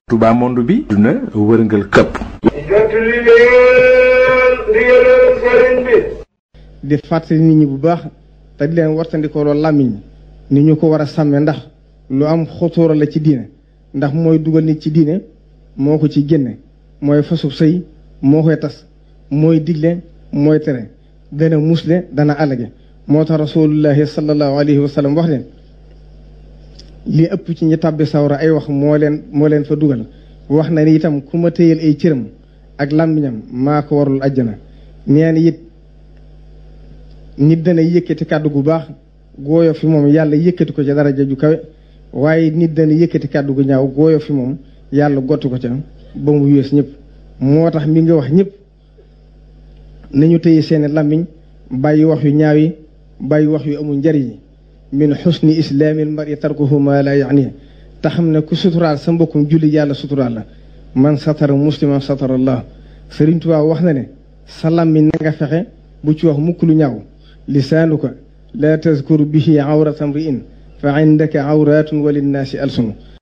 Touba monde bi duna wërngal këpp jot li leen ndigalal sëriñ bi di fàttali nit ñi bu baax te di leen wartandikoo loolu làmmiñ ni ñu ko war a sàmme ndax lu am xotóora la ci diine ndax mooy dugal nit ci diine moo ko ci génne mooy fasub sëy moo koy tas mooy digle mooy tere dana musle dana alage moo tax rasulullahi sallallahu alayhi wa sallam wax leen li ëpp ci ñi tàbbi sawra ay wax moo leen moo leen fa dugal wax na ni itam ku ma téyal ay cëram ak làmmiñam maa ko warul àjjana neen it nit dana yëkkati kàddu gu baax gooyo fi moom yàlla yëkkati ko ca daraja ju kawe waaye nit dana yëkkati kàddu gu ñaaw gooyo fi moom yàlla gottu ko ca ba mu yées ñëpp moo tax mi nga wax ñëpp nañu téye seeni làmmiñ bàyyi wax yu ñaaw yi bàyyi wax yu amul njariñ yi min xusni islaamil mari tarkuhu ma la yaani te xam ne ku suturaal sa mbokkum julli yàlla suturaal la man satara musliman satara allah Sëriñ Tuubaa wax na ne sa làmmiñ na nga fexe bu ci wax mukk lu ñaaw lisaanuka laa tazkur bihi awrata mri'in fa indaka awratun wa linnaasi alsunu